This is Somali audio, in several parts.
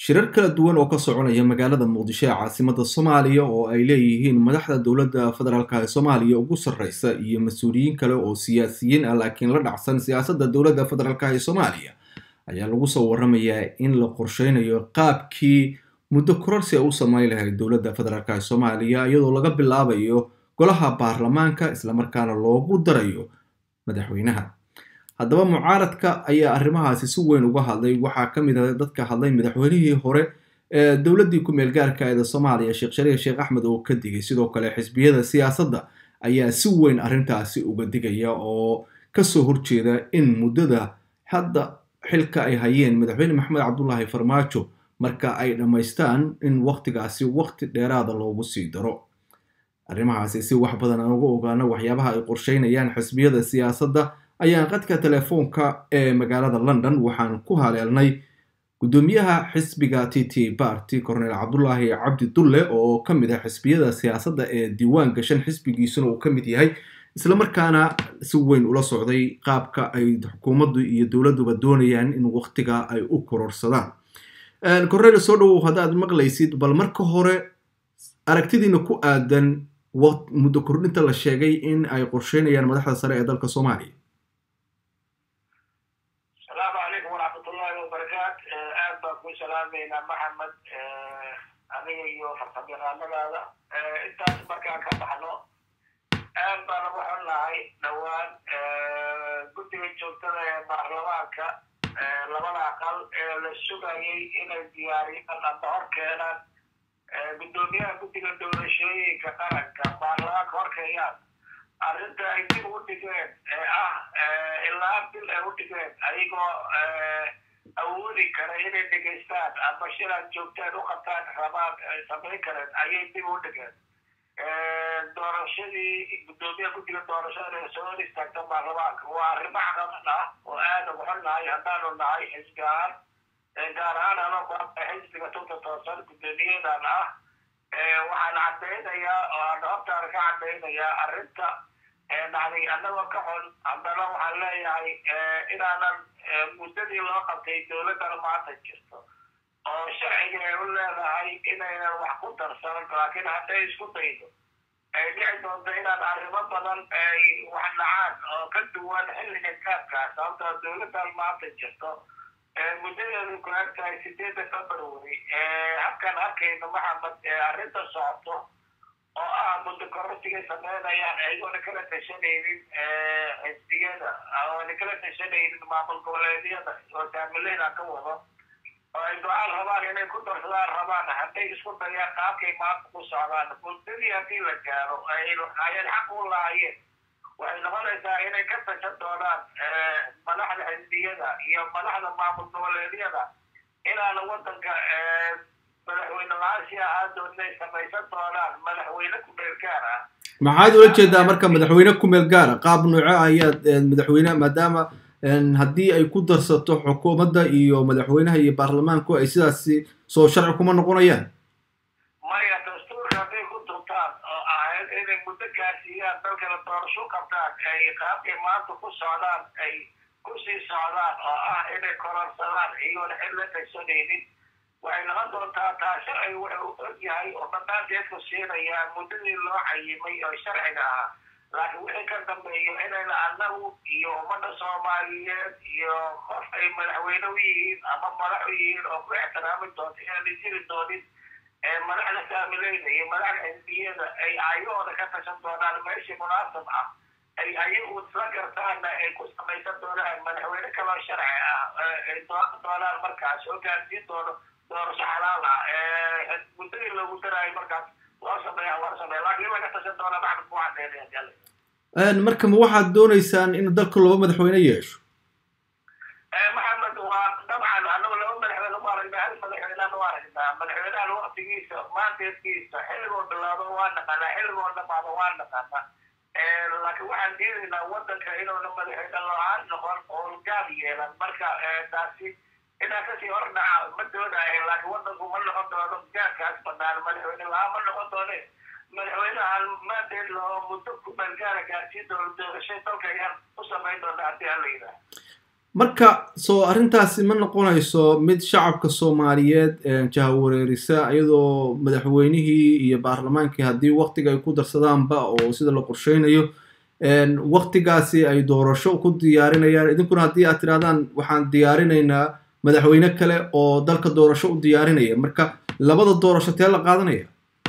shirar kala duwan oo ka soconaya magaalada muqdisho ee caasimada soomaaliya oo ay leeyihiin madaxda dowladda federaalka ee soomaaliya ugu sarreysa iyo mas-uuliyiin kale oo siyaasiyiin ah laakiin la dhacsan siyaasadda dowladda federaalka ee soomaaliya ayaa lagu soo waramayaa in la qorsheynayo qaabkii muddo kororsi a u sameyn lahayd dowladda federaalk ee soomaaliya iyadoo laga bilaabayo golaha baarlamaanka islamarkaana loogu darayo madaxweynaha haddaba mucaaradka ayaa arrimahaasi si weyn uga hadlay waxaa ka mid ah dadka hadlay madaxweynihii hore ee dowladdii ku-meel gaarka eeda soomaaliya sheekh shariif sheekh axmed oo ka digay sidoo kale xisbiyada siyaasadda ayaa si weyn arrintaasi uga digaya oo kasoo horjeeda in muddada hadda xilka ay hayeen madaxweyne maxamed cabdulaahi farmaajo marka ay dhammaystaan in waktigaasi wakti dheeraada loogu sii daro arrimahaasi si wax badan aan uga ogaano waxyaabaha ay qorsheynayaan xisbiyada siyaasadda ayaan qadka telefoonka ee magaalada london waxaan ku haleelnay guddoomiyaha xisbiga t t barty cornel cabdulaahi cabdi dulle oo ka mid ah xisbiyada siyaasadda ee diiwaan gashan xisbigiisuna uu ka mid yahay islamarkaana si weyn ula socday qaabka ay xukuumaddu iyo dowladduba doonayaan in waktiga ay u kororsadaan cornel soo dhawow haddaad maqlaysid bal marka hore aragtidiina ku aadan muddo kordhinta la sheegay in ay qorsheynayaan madaxda sare ee dalka soomaaliya asalaamu calaykum waraxmatullaahi wabarakaat aad baan ku salaameynaa maxamed adiga iyo farsamayaqaanadaada intaas markaan ka baxno aad baan ugu xunnahay dhowaan guddiga joogtada ee baarlamaanka labada aqal ee la sugayay inay diyaariyaan ama hor keenaan guddoomiyaha guddiga doorashooyinka qaranka baarlamaanka horkeeyaan arrinta ay dib u dhigeen ee ah ilaa bil ay u dhigeen ayagoo awoodi kara inay dhegaystaan ama shilaan joogtaan u qabtaan rabaan samayn kareen ayay dib u dhigeen doorashadii guddoomiyaha guddiga doorashada ee soo hor istaagta baarlamaanka waa arrimo caqabad ah oo aad ugu xunnahay haddaanu nahay xisbi ahaan gaar ahaan anoo xisbiga tunta toosan guddoomiyadan ah waxaan caddaynayaa oo aan hortaana ka caddaynayaa arrinta dhacday annagoo ka xun haddana waxaan leeyahay inaanan muddadii loo qabtay dowladdana maanta jirto oo sharciga ay u leedahay inaynan wax ku darsanan laakiin hadday isku daydo ay dhici doonto inaan arrimo badan ay wax dhacaan oo ka duwan xilliga gaabkaa sababtoo dowladdan maanta jirto muddadeedu ku eg tahay sideedda february habkaan arkayno maxamed arrinta socoto oo ah muddo kororsigay sameynayaan ayagoona kala tashanaynin xisbiyada oona kala tashanaynin maamul goboleedyada oo saamileyna ka wado oo ay go-aan rabaan inay ku darsadaan rabaan hadday isku dayaan qaabkay maanta ku socdaan muddadii haddii la gaaro ayay xaq u lahaayeen waxay noqonaysaa inay ka tashan doonaan madaxda xisbiyada iyo madaxda maamul goboleedyada inaana waddanka madaxweyne la-aansia aadoo inay samaysan doonaan madaxweyne ku-meel gaar ah maxaad ula jeedaa marka madaxweyne ku-meel gaara qaab nooco ayaad madaxweyne maadaama haddii ay ku darsato xukuumadda iyo madaxweynaha iyo baarlamaanku ay sidaasi soo sharci kuma noqonayaan maya dastuurka hadday ku durtaan oo ahayd inay muddo gaarsiiyaan dalkana doorasho qabtaan ay qaabkay maanta ku socdaan ay kusii socdaan oo ah inay kororsadaan iyagoona xil la tashanaynin waxay noqon doontaa taa sharciga wuxuu og yahay oo dhammaanteedku siinayaa muddadii loo cayimay oo sharciga ahaa laakiin wixii ka dambeeyo inayna annagu iyo ummadda soomaaliyeed iyo qof ay madaxweyne u yihiin ama madax u yihiin oo ku ixtiraami doonto inaanay jiri doonin madaxda saamileyda iyo madaxda xisbiyada ay ayahooda ka tashan doonaan meeshii munaasab ah ay ayagu isla gartaana ay ku samaysan doonaan madaxweyne kaloo sharci ah ay dooran doonaan markaas oo gaarsiin doono doorasho xalaal ah muddadii loogu daraayo markaas loo sameeya loo sameeya laakiin waa ka tashan doonaa maxmed ku caddeynaya marka ma waxaad doonaysaan in dalka laba madaxweyne yeesho maxamed waa dabcan anagu laba madaxweyne u aragnaa hal madaxweynaan u aragnaa madaxweynahan waktigiisa maanteedkiisa xilligoo bilaabo waa naqanaa xilligoo dhamaado waa naqanaa laakiin waxaan diidaynaa waddanka inuuna madaxweyne la-aan noqon oo gaab yeelan marka taasi inaan kasii hor dhaca ma doonayo laakiin waddanku ma noqon doono gaarkaas banaan madaxweyne la-aan ma noqon doone madaxweynahan maanteed loo muddo ku meelgaara gaarsiin doono doorashay dalka ayaan u samayn doona haddii aan la yidhaah marka soo arrintaasi ma noqonayso mid shacabka soomaaliyeed jahawareerisa iyadoo madaxweynihii iyo baarlamaankii haddii waktiga ay ku darsadaanba oo sida la qorsheynayo waktigaasi ay doorasho ku diyaarinayaan idinkuna haddii aad tirahdaan waxaan diyaarinaynaa madaxweyne kale oo dalka doorasho u diyaarinaya marka labada doorasho tee la qaadanaya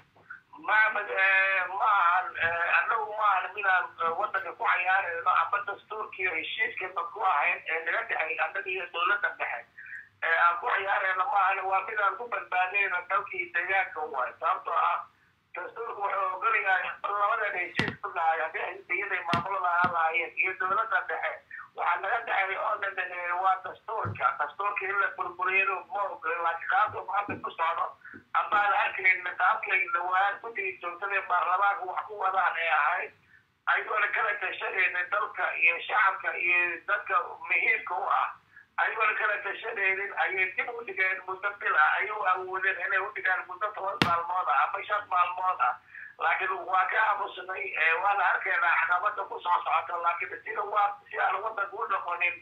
maxamed ma ahan annagu ma ahan midaan waddanka ku cayaarayno ama dastuurkiiyo heshiiskaba ku ahayn ee naga dhexay annaga iyo dowladda dhexe ee aan ku cayaarayno ma ahan waa midaan ku badbaadayno dalkii deegaanka waay sababtoo ah dastuurku wuxuu ogolayahay labadan heshiis ku dhahay haddii xisbiyaday maamulada ahaan lahaayeen iyo dowladda dhexe waxaa naga dhexay oo dhan waa dastuurka dastuurka in la burburiyado ma ogolin laakiin qaabka hadda ku socdo amaan arkayn qaabkayna waa guddigii joogtada baarlamaanka wax ku wadaan ee ahayd ayagoona kala tashanayna dalka iyo shacabka iyo dadka muhiimka u ah ayagoona kala tashanaynin ayay dib u dhigeen muddo bil ah ayuu awoodeen inay u dhigaan muddo toban maalmood ah ama shan maalmood ah laakiin waa ka aamusnay waana arkaynaa caqabada ku soo socota laakiin sida waa si aan wadanka u noqonin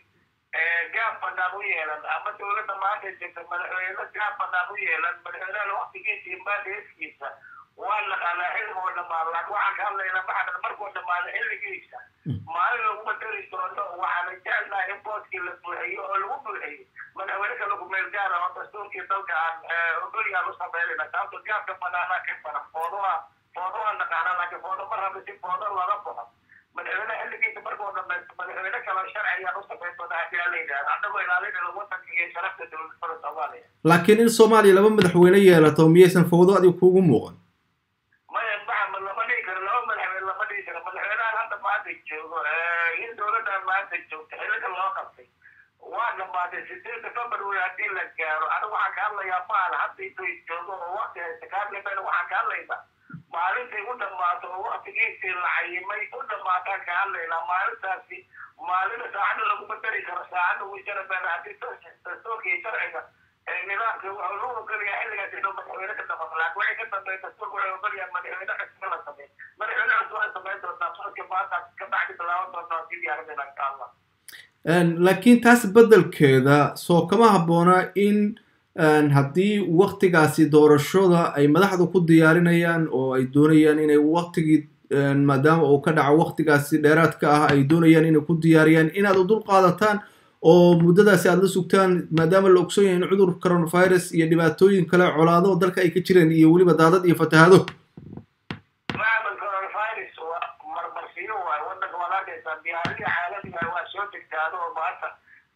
gaab banaan u yeelan ama dowladda maanta jirta madaxweyne gaab banaan u yeelan madaxweynaha waktigiisa iyo maaliskiisa waa naqaanaa xilligoo dhamaado laakiin waxaan ka hadlaynaa maxamed markuu dhamaado xilligiisa maalin laguma dari doono waxaana jecelnahay in booskii la buuxiyo oo lagu buuxiyo madaxweyne kale kumeel gaara oo dastuurkii dalka aan ogolyaan u sameynayna sababto gaabka banaanaa ka badan foodoa foodo waa naqaanaa laakiin foodo ma raba si foodo laga baxo madaxweyne xilligiisa markuu dhamaysto madaxweyne kale sharci ayaan u samayn doonaa haddii aan la yidhahdo annagoo ilaalinayna wadanka iyo sharafta dowladnimada soomaaliya laakiin in soomaaliya laba madaxweyne yeelato miyaysan fawdo adiga kuugu muuqan maya maxamed lama dhihi karo laba madaxweyne lama dhihi karo madaxweynahan hadda maanta joogo in dowladdan maanta joogta xilliga loo qabtay waa dhamaatay sideedda february haddii la gaaro anigu waxaan ka hadlayaa maal hadda intuu joogo oo wakti haysta kaadlimayna waxaan ka hadlaynaa maalintay u dhammaato oo waktigiisii la cayimay u dhammaataan ka hadlaynaa maalintaasi maalina saacadda laguma dari karo saacadda wuu jarabeena haddii dastuurka iyo sharciga nidaamka wuxuu lagu ogolayaa xilligaas inuu madaxweyne ka damaqo laakiin waxay ka dambeyn dastuurka wuxuu ogolayaa madaxweyne cusub la sameey madaxweyne cusub ay samayn doontaa sanadka maanta ka bacdi bilaaban doontaa si diyaarinayna insha allah laakiin taas beddelkeeda soo kama habboona in haddii waktigaasi doorashada ay madaxdu ku diyaarinayaan oo ay doonayaan inay waktigii maadaama uu ka dhaco waktigaasi dheeraadka ah ay doonayaan inay ku diyaariyaan inaad u dul qaadataan oo muddadaasi aada la sugtaan maadaama la ogson yahay in cudur coronavirus iyo dhibaatooyin kale colaado dalka ay ka jireen iyo weliba daadad iyo fatahaado maxamed coronavirus waa marmarsiyo waay wadanka waad arkaysaa diyaaradii caalamiga waa soo degtaado oo maanta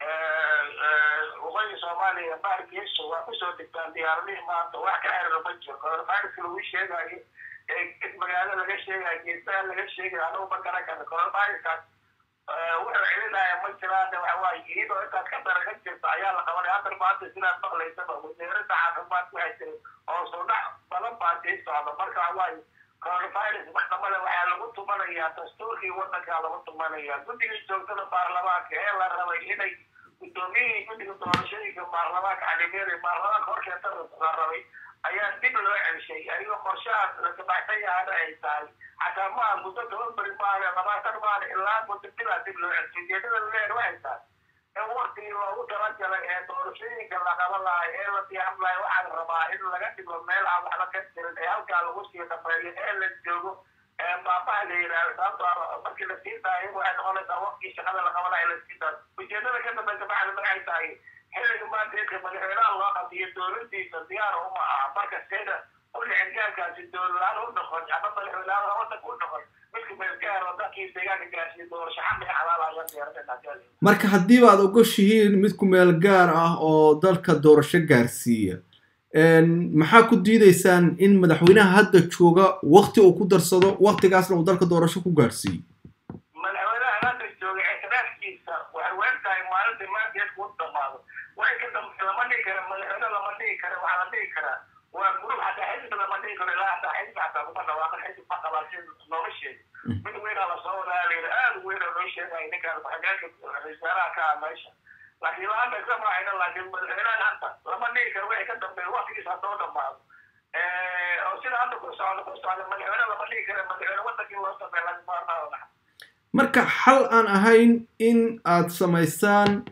waqooyi soomaaliya baarkiisa waa kusoo degtaan diyaaradihii maanta wax ka xerira ma jiro coronaviruska lagu sheegayo magaalo laga sheegayo geesaha laga sheegayo anagu ma garan karna coronaviruskaas wuxuu celinaya ma jiraan waxawaaye iyadoo intaas ka dara ka jirta ayaa la qabanaya hadda maanta sidaad maqlaysaba wasiirada caafimaad waxay tiri oo sudhac badan baa sii socda marka waxawaaye coronavirus maxkamada waxaa lagu tumanayaa dastuurkii wadankaa lagu tumanaya guddigii joogtada baarlamaanka ee la rabay inay guddoomiyihii guddiga doorashooyinka baarlamaanka calimeeri baarlamaanka horkeeta la rabay ayaa dib loo celshay ayagoo qorshahaas la sabaxsan yahana ay tahay xataa maa muddo toban beri maaha labaatan maana ilaa muddo bilaa dib loo celshay ujeedada leer waxay tahay in waktigii loogu talagalay ee doorashooyinka la qaban lahay ee la diyaarin lahay waxaa la rabaa in laga dhigo meel aan waxba ka jirin ee halkaa lagu sii dhameeyo ee la joogo ee baabaha la yidhahdo sababto markii la sii daayo waxay noqonaysaa waktigii shaqada la qaban lahay la sii daayo ujeedada ka dambaysa maxaa maxay tahay xilliga maanta inka madaxweynaha loo qabtiyo dowladiisa diyaar uma aha marka seeda kulicingaankaasi dowladlaan u noqon ama madaxweynaha wadanka u noqon midka meelgaaro dadkii deegaanka gaarsiiya doorasho xamliga xalaalaaya diyaaradeen marka haddiiba aad ogoshihiin mid ku meel gaar ah oo dalka doorasho gaarsiiya maxaa ku diidaysaan in madaxweynaha hadda jooga wakti uu ku darsado waktigaasna uu dalka doorasho ku gaarsiiyo madaxweynaha hadda jooga ictiraafkiisa waxay weyn tahay maalinta maanteedku u dhamaado waxay ka dambe lama dhihi kara madaxweyne lama dhihi kara waxaa la dhihi karaa waa gurub hataa xisbi lama dhihi karo ilaa hataa xisbi hataa kuma dhawaaqan xisbi ma qabaa si looga sheego mid weynaa lasoo wadaa layidhi aada u weyn oo loo sheegaya ninkaan xageenka wasaaraha ka ah meesha laakiin ilaa hadda isla maahayna laakiin madaxweynahan hadda lama dhihi karo waxay ka dambeeya waktigiisa haddoo dhamaado oo sida hadda ku socda ku socda madaxweyne lama dhihi kara madaxweyne wadankii loo sameeya lagamaarmaada marka xal aan ahayn in aad samaysaan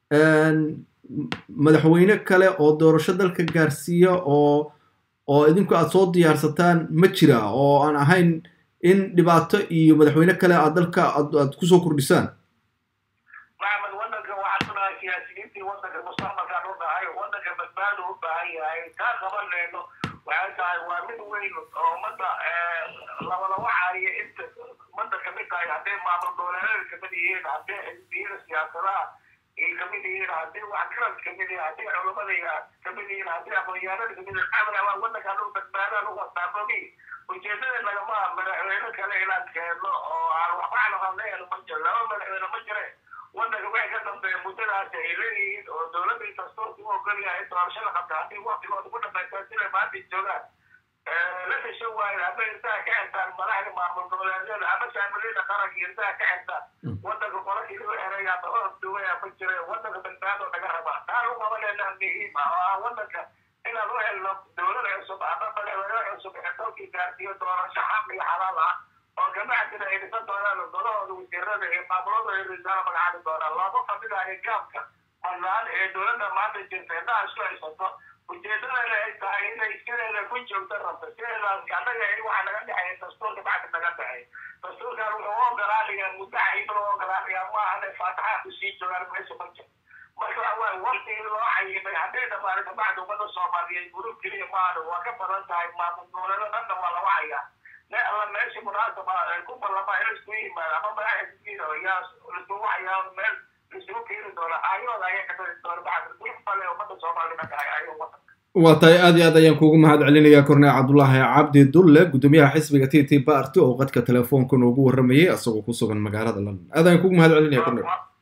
madaxweyne kale oo doorasho dalka gaarsiiya oo oo idinku aad soo diyaarsataan ma jira oo aan ahayn in dhibaato iyo madaxweyne kale aad dalka aad kusoo kordhisaan maxamed wadanka waxaan unahay siyaasiyiintii wadanka mustaqbalkaan u nahay wadanka badbaado u baahan yahay kaa qabanayno waxay tahay waa mid weyn oo ummadda labalawacaya inta ummadda kamid tahay hadday maamul dowladeeda kamid yihiin hadday xisbiyada siyaasadaha ay kamid yihiin hadday waxgarad kamid yihiin hadday culamada kamid yihiin hadday aqoonyahanada kamid yihiin amra wadankaan u badbaadaan u wasaabogi ujeedada nagama madaxweyne kale inaan keenno oo aan waxba calaqadleenu ma jiro laba madaxweyne ma jire wadanka waxay ka dambeeya muddadaasi ay leeyihiin oo dowladda dastuurka u ogol yahay doorashada qabta haddii waktigooda ku dhamaysta siday maanta joogaan la tashan waayo ama intaa ka xirtaan madaxda maamul goboleedyada ama saamilada qaranka intaa ka xirtaan wadanka qolakii lagu xeray ama orduwaya ma jira wadanka badbaado naga rabaa taan u qabanayna muhiim ah oo ah wadanka inaan u helno dowlad cusub ama madaxweyne cusub ee dalkii gaarsiiyo doorasho xaq iyo xalaal ah oo ganacsiga ay dhisan doonaan golahooda wasiirada ee maamulada ay risaalo magacaabi doonaan looma fadhidayo gaabka banaan ee dowladda maanta jirta indhaha isku haysato ujeedadeeda ay tahay inay sideeda ku joogto rabto sideedaas annaga waxa naga dhexeeya dastuurka bacdi naga dhexeey dastuurkan wuxuu u ogolaanaya muddo cayiman u ogolaanaya maahan faataxaa kusii joogaan meesha ma jiro marka waa waktigii loo cayimay hadday dhamaanto bacdi ummada soomaaliyeed gurub keliya maahan waa ka badan tahay maamul goboleedo dhanna waa lagu hayaa ne alla meesha munaasaba ku ballama in laisku yimaado ama madaxdiina yaa laisugu hayaa meel laisugu keeni doona aayooda ayaa ka dari doona bacdi gurub bale ummada soomaalida tahay ayo wadanka waa tahay aad iyo aad ayaan kuugu mahad celinayaa korneel cabdulaahi cabdi dulle guddoomiyaha xisbiga t t party oo qadka telefoonka noogu warramayay asagoo ku sugan magaalada london aad ayaan kuugu mahad celinaya korneel